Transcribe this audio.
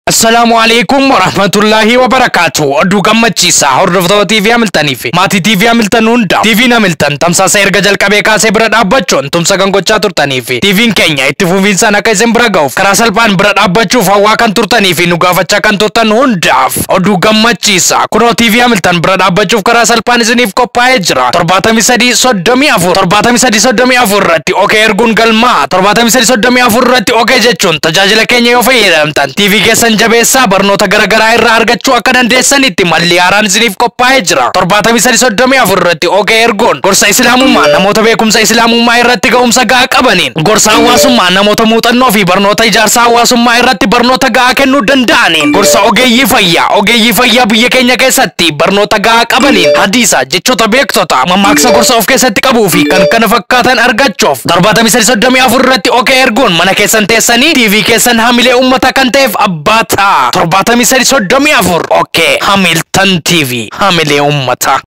Assalaamu alaikum warahmatullaahi wabarakaatu. Oduu gammachiisaa hordoftoota TV Hamiltanii fi maatii TV Hamiltan hunda TV'n Hamiltan tamsaasa erga jalqabee kaasee bira dhaabbachuun tumsa kan gochaa turtanii fi TV'n keenya itti fufiinsaan akka isin bira ga'uuf karaa salphaan bira dhaabbachuuf hawwaa kan turtanii fi nu gaafachaa kan turtan hundaaf oduu gammachiisaa kunoo TV Hamiltan bira dhaabbachuuf karaa salphaan isiniif qophaa'ee jira. torbaatamii sadii soddomii afur torbaatamii sadii soddomii afur irratti okee erguun galmaa torbaatamii sadii soddomii afur irratti okee jechuun tajaajila keenya yoo fayyadamtan TV keessan jabeessaa barnoota garaagaraa irraa argachuu akka dandeessanitti malli haaraan isiniif qophaa'ee jira. torbaatamii sadii soddomii afur irratti okee ergoon gorsa islaamummaa namoota beekumsa islaamummaa irratti ga'umsa ga'aa qabaniin gorsa hawaasummaa namoota muuxannoo fi barnoota ijaarsa hawaasummaa irratti barnoota ga'aa kennuu danda'aniin gorsa ogeeyyii fayyaa ogeeyyii fayyaa biyya keenya keessatti barnoota ga'aa qabaniin hadiisa jechoota beektota mammaaksa gorsa of keessatti qabuu fi kan kana fakkaatan argachuuf torbaatamii sadii soddomii afur irratti okee ergoon mana keessan teessanii TV keessan hamilee ummata kan ta'eef abbaa ta'a torbaatamii sadii soddomii afur okee hamiltan TV hamilee ummata.